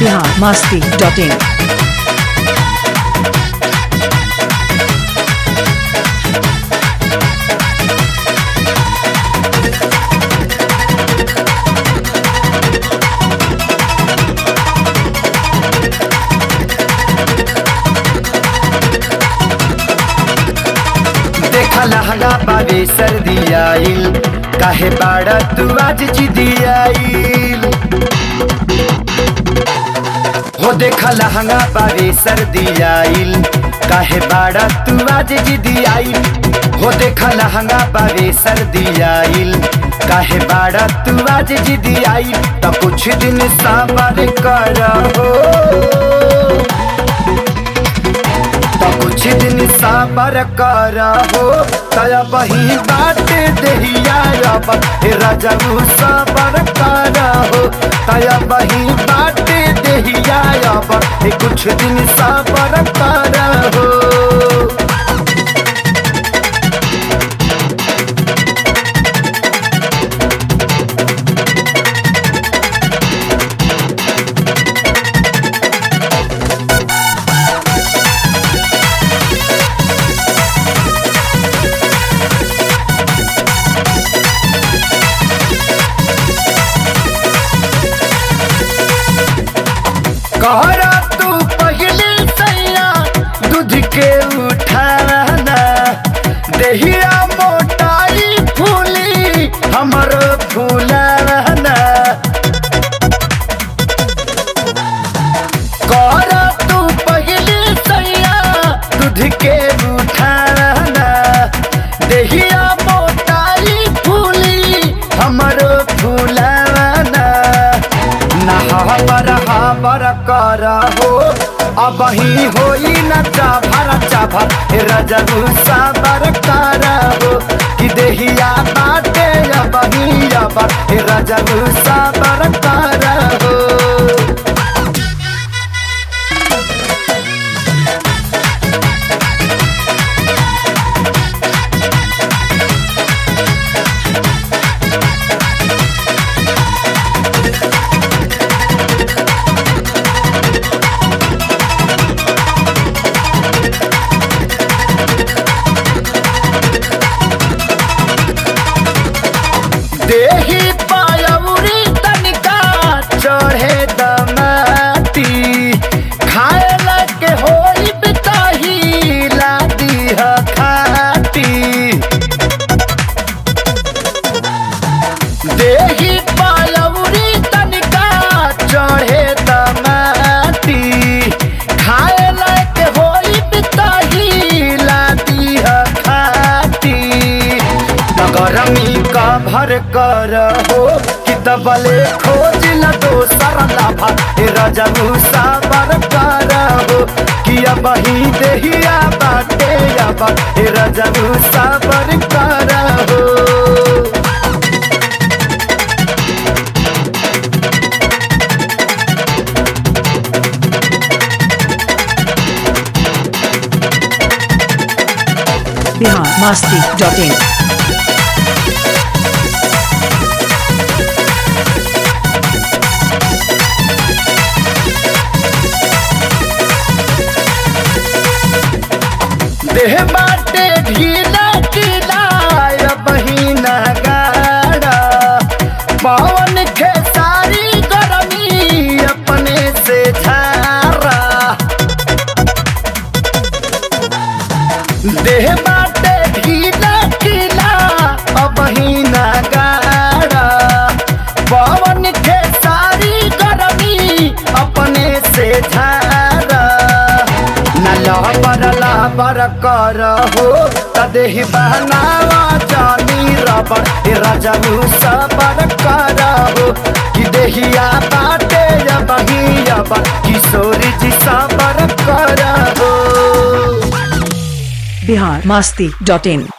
Bihar Masti dot in देखा लहंगा पावे सर्दी आइल काहे बाड़ा तू आज जिदी आइल हो देखा लहंगा पावे सर्दी आइल काहे बाड़ा तू आज जिदी आइल हो देखा लहंगा पावे सर्दी आइल काहे बाड़ा तू आज जिदी आइल तो कुछ दिन साबर कर हो तो कुछ दिन साबर कर हो तया बही बाट दहिया अब हे राजू साबर कर हो तया बही बाट दहिया अब हे कुछ दिन साबर कर हो कहरा तू पहले सैया दूध के उठाना दहिया मोटाई फूली हमर फूलाना कहरा तू पहले सैया दूध के उठाना दहिया मोटाई फूली हमर फूलाना नहाबर हाबर कर हो अब ही होई न चाभर चाभर हे रजबू साबर कर हो कि देहिया बाटे अब ही अब हे रजबू साबर कर हो देही पायौरी तनिका चढ़े दमाती खाए लगे होई बिताही लादी ह खाती देही पायौरी तनिका चढ़े दमाती खाए लगे होई बिताही लादी ह खाती नगरमी का भर कर हो कि दबले खोज न दोसर लाभा हे रजबू साबर कर हो कि अब ही देहिया बाटे अब हे रजबू साबर कर हो बिहार मस्ती डॉट इन देह बाटे ढीला ढीला बहिना गाड़ा पवन खेसारी गरमी अपने से झारा देह बाटे ढीला ढीला बहिना गाड़ा पवन खेसारी गरमी अपने से झारा न लहबर लहबर कर हो तदेह बहनावा जानी रबर हे रजबू सबर कर हो कि देहिया बाटे बही अबर किशोरी जी सबर कर हो बिहार मस्ती डॉट इन